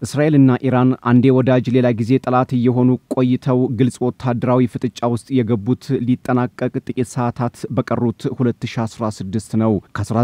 እስራኤልና ኢራን አንዴ ወዳጅ ሌላ ጊዜ ጠላት እየሆኑ ቆይተው ግልጽ ወታደራዊ ፍጥጫ ውስጥ የገቡት ሊጠናቀቅ ጥቂት ሰዓታት በቀሩት 2016 ነው።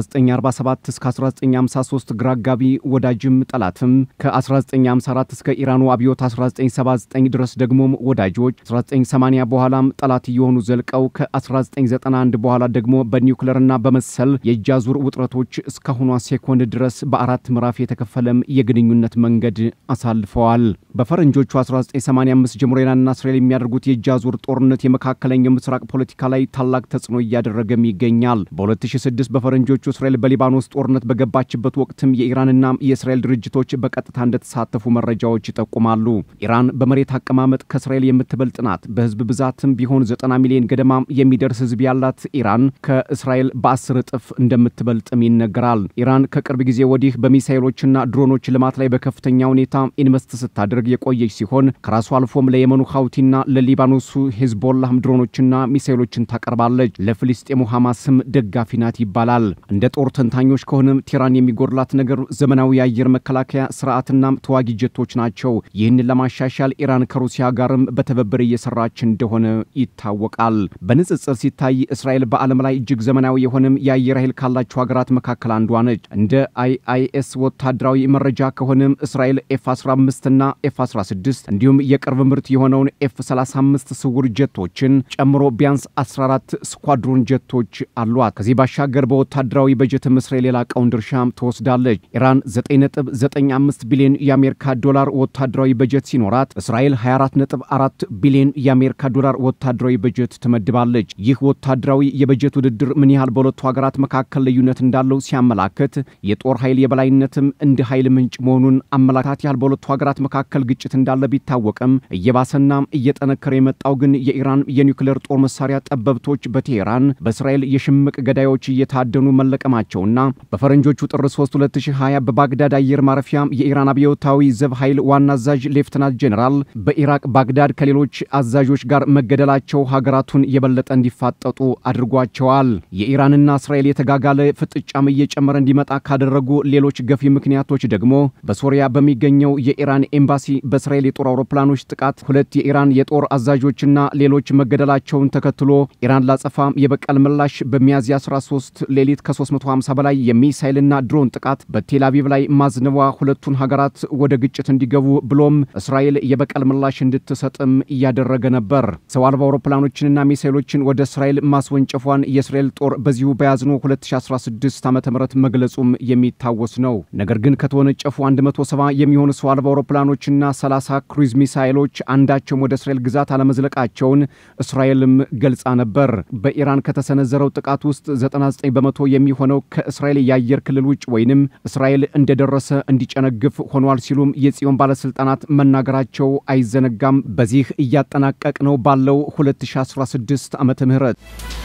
ከ1947 እስከ 1953 ግራ አጋቢ ወዳጅም ጠላትም፣ ከ1954 እስከ ኢራኑ አብዮት 1979 ድረስ ደግሞም ወዳጆች፣ 1980 በኋላም ጠላት እየሆኑ ዘልቀው ከ1991 በኋላ ደግሞ በኒውክለርና በመሰል የእጅ አዙር ውጥረቶች እስካሁኗ ሴኮንድ ድረስ በአራት ምዕራፍ የተከፈለም የግንኙነት መንገድ አሳልፈዋል። በፈረንጆቹ 1985 ጀምሮ ኢራንና እስራኤል የሚያደርጉት የእጅ አዙር ጦርነት የመካከለኛው ምስራቅ ፖለቲካ ላይ ታላቅ ተጽዕኖ እያደረገም ይገኛል። በ2006 በፈረንጆቹ እስራኤል በሊባኖስ ጦርነት በገባችበት ወቅትም የኢራንና የእስራኤል ድርጅቶች በቀጥታ እንደተሳተፉ መረጃዎች ይጠቁማሉ። ኢራን በመሬት አቀማመጥ ከእስራኤል የምትበልጥ ናት። በህዝብ ብዛትም ቢሆን 90 ሚሊዮን ገደማ የሚደርስ ህዝብ ያላት ኢራን ከእስራኤል በአስር እጥፍ እንደምትበልጥም ይነገራል። ኢራን ከቅርብ ጊዜ ወዲህ በሚሳይሎችና ድሮኖች ልማት ላይ በከፍተኛ ሁኔታ ኢንቨስት ስታደርግ የቆየች ሲሆን ከራሱ አልፎም ለየመኑ ሀውቲና ለሊባኖሱ ሄዝቦላህም ድሮኖችና ሚሳይሎችን ታቀርባለች። ለፍልስጤሙ ሐማስም ደጋፊ ናት ይባላል። እንደ ጦር ተንታኞች ከሆነም ቴህራን የሚጎድላት ነገር ዘመናዊ የአየር መከላከያ ስርዓትና ተዋጊ ጀቶች ናቸው። ይህንን ለማሻሻል ኢራን ከሩሲያ ጋርም በትብብር እየሰራች እንደሆነ ይታወቃል። በንጽጽር ሲታይ እስራኤል በዓለም ላይ እጅግ ዘመናዊ የሆነም የአየር ኃይል ካላቸው ሀገራት መካከል አንዷ ነች። እንደ አይአይኤስ ወታደራዊ መረጃ ከሆነም እስራኤል ኤፍ 15 እና ኤፍ 16 እንዲሁም የቅርብ ምርት የሆነውን ኤፍ 35 ስውር ጀቶችን ጨምሮ ቢያንስ 14 ስኳድሮን ጀቶች አሏት። ከዚህ ባሻገር በወታደራዊ በጀትም እስራኤል የላቀውን ድርሻም ትወስዳለች። ኢራን 9.95 ቢሊዮን የአሜሪካ ዶላር ወታደራዊ በጀት ሲኖራት እስራኤል 24.4 ቢሊዮን የአሜሪካ ዶላር ወታደራዊ በጀት ትመድባለች። ይህ ወታደራዊ የበጀት ውድድር ምን ያህል በሁለቱ ሀገራት መካከል ልዩነት እንዳለው ሲያመላክት የጦር ኃይል የበላይነትም እንደ ኃይል ምንጭ መሆኑን አመላካት ያህል በሁለቱ ሀገራት መካከል ግጭት እንዳለ ቢታወቅም እየባሰና እየጠነከረ የመጣው ግን የኢራን የኒውክሌር ጦር መሳሪያ ጠበብቶች በቴሄራን በእስራኤል የሽምቅ ገዳዮች እየታደኑ መለቀማቸውና በፈረንጆቹ ጥር 3 2020 በባግዳድ አየር ማረፊያ የኢራን አብዮታዊ ዘብ ኃይል ዋና አዛዥ ሌፍትናንት ጄኔራል በኢራቅ ባግዳድ ከሌሎች አዛዦች ጋር መገደላቸው ሀገራቱን የበለጠ እንዲፋጠጡ አድርጓቸዋል። የኢራንና እስራኤል የተጋጋለ ፍጥጫም እየጨመረ እንዲመጣ ካደረጉ ሌሎች ገፊ ምክንያቶች ደግሞ በሶሪያ በሚገኘው የኢራን ኤምባሲ በእስራኤል የጦር አውሮፕላኖች ጥቃት ሁለት የኢራን የጦር አዛዦችና ሌሎች መገደላቸውን ተከትሎ ኢራን ላጸፋ የበቀል ምላሽ በሚያዝያ 13 ሌሊት ከ350 በላይ የሚሳይልና ድሮን ጥቃት በቴል አቪቭ ላይ ማዝነቧ ሁለቱን ሀገራት ወደ ግጭት እንዲገቡ ብሎም እስራኤል የበቀል ምላሽ እንድትሰጥም እያደረገ ነበር። ሰው አልባ አውሮፕላኖችንና ሚሳይሎችን ወደ እስራኤል ማስወንጨፏን የእስራኤል ጦር በዚሁ በያዝኖ 2016 ዓ ም መግለጹም የሚታወስ ነው። ነገር ግን ከተወነጨፉ 170 የሚሆኑ ሰው አልባ አውሮፕላኖችና 30 ክሩዝ ሚሳይሎች አንዳቸውም ወደ እስራኤል ግዛት አለመዝለቃቸውን እስራኤልም ገልጻ ነበር። በኢራን ከተሰነዘረው ጥቃት ውስጥ 99 በመቶ የሚሆነው ከእስራኤል የአየር ክልል ውጭ ወይንም እስራኤል እንደደረሰ እንዲጨነግፍ ሆኗል ሲሉም የጽዮን ባለሥልጣናት መናገራቸው አይዘነጋም። በዚህ እያጠናቀቅ ነው ባለው 2016 ዓመተ ምህረት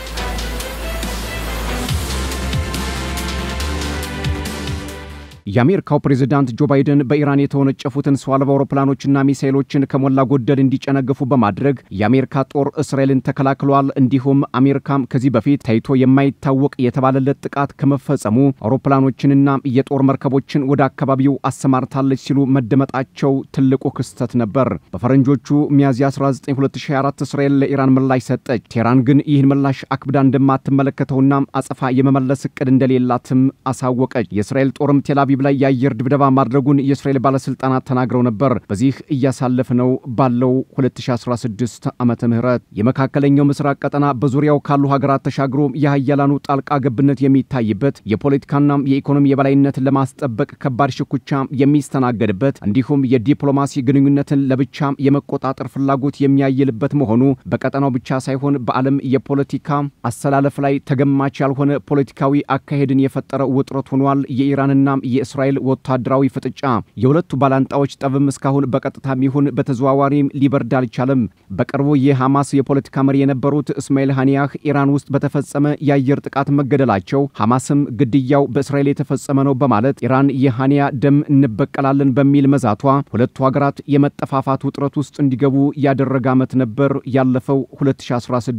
የአሜሪካው ፕሬዝዳንት ጆ ባይደን በኢራን የተወነጨፉትን ሰው አልባ አውሮፕላኖችና ሚሳይሎችን ከሞላ ጎደል እንዲጨነግፉ በማድረግ የአሜሪካ ጦር እስራኤልን ተከላክሏል። እንዲሁም አሜሪካም ከዚህ በፊት ታይቶ የማይታወቅ የተባለለት ጥቃት ከመፈጸሙ አውሮፕላኖችንና የጦር መርከቦችን ወደ አካባቢው አሰማርታለች ሲሉ መደመጣቸው ትልቁ ክስተት ነበር። በፈረንጆቹ ሚያዝያ 19 2024 እስራኤል ለኢራን ምላሽ ሰጠች። ቴህራን ግን ይህን ምላሽ አክብዳ እንደማትመለከተውና አጸፋ የመመለስ እቅድ እንደሌላትም አሳወቀች። የእስራኤል ጦርም ቴል አቪቭ ላይ የአየር ድብደባ ማድረጉን የእስራኤል ባለስልጣናት ተናግረው ነበር። በዚህ እያሳለፍነው ባለው 2016 ዓመተ ምህረት የመካከለኛው ምስራቅ ቀጠና በዙሪያው ካሉ ሀገራት ተሻግሮ የሀያላኑ ጣልቃ ገብነት የሚታይበት የፖለቲካና የኢኮኖሚ የበላይነትን ለማስጠበቅ ከባድ ሽኩቻ የሚስተናገድበት እንዲሁም የዲፕሎማሲ ግንኙነትን ለብቻ የመቆጣጠር ፍላጎት የሚያይልበት መሆኑ በቀጠናው ብቻ ሳይሆን በዓለም የፖለቲካ አሰላለፍ ላይ ተገማች ያልሆነ ፖለቲካዊ አካሄድን የፈጠረ ውጥረት ሆኗል። የኢራንና የእስራኤል ወታደራዊ ፍጥጫ የሁለቱ ባላንጣዎች ጠብም እስካሁን በቀጥታም ይሁን በተዘዋዋሪም ሊበርድ አልቻለም። በቅርቡ የሐማስ የፖለቲካ መሪ የነበሩት እስማኤል ሃኒያህ ኢራን ውስጥ በተፈጸመ የአየር ጥቃት መገደላቸው፣ ሐማስም ግድያው በእስራኤል የተፈጸመ ነው በማለት ኢራን የሃኒያ ደም እንበቀላለን በሚል መዛቷ ሁለቱ ሀገራት የመጠፋፋት ውጥረት ውስጥ እንዲገቡ ያደረገ ዓመት ነበር ያለፈው 2016